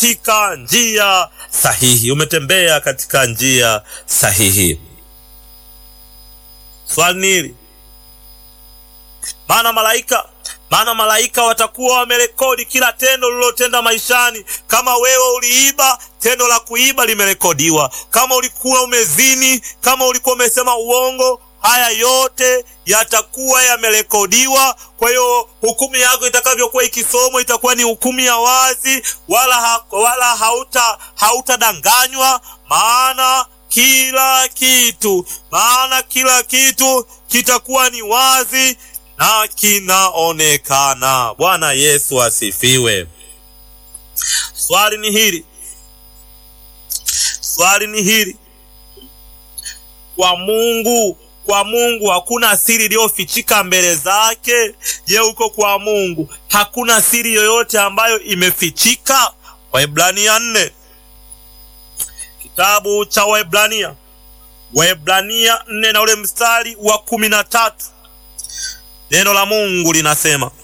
katika njia sahihi, umetembea katika njia sahihi. Swali ni hili, maana malaika maana malaika watakuwa wamerekodi kila tendo lililotenda maishani. Kama wewe uliiba, tendo la kuiba limerekodiwa. Kama ulikuwa umezini, kama ulikuwa umesema uongo, haya yote yatakuwa yamerekodiwa. Kwa hiyo hukumu yako itakavyokuwa ikisomwa itakuwa ni hukumu ya wazi, wala ha, wala hauta hautadanganywa, maana kila kitu maana kila kitu kitakuwa ni wazi na kinaonekana. Bwana Yesu asifiwe. Swali ni hili, swali ni hili, kwa Mungu kwa Mungu hakuna siri iliyofichika mbele zake. Je, huko kwa Mungu hakuna siri yoyote ambayo imefichika? Waebrania nne, kitabu cha Waebrania, Waebrania nne na ule mstari wa kumi na tatu neno la Mungu linasema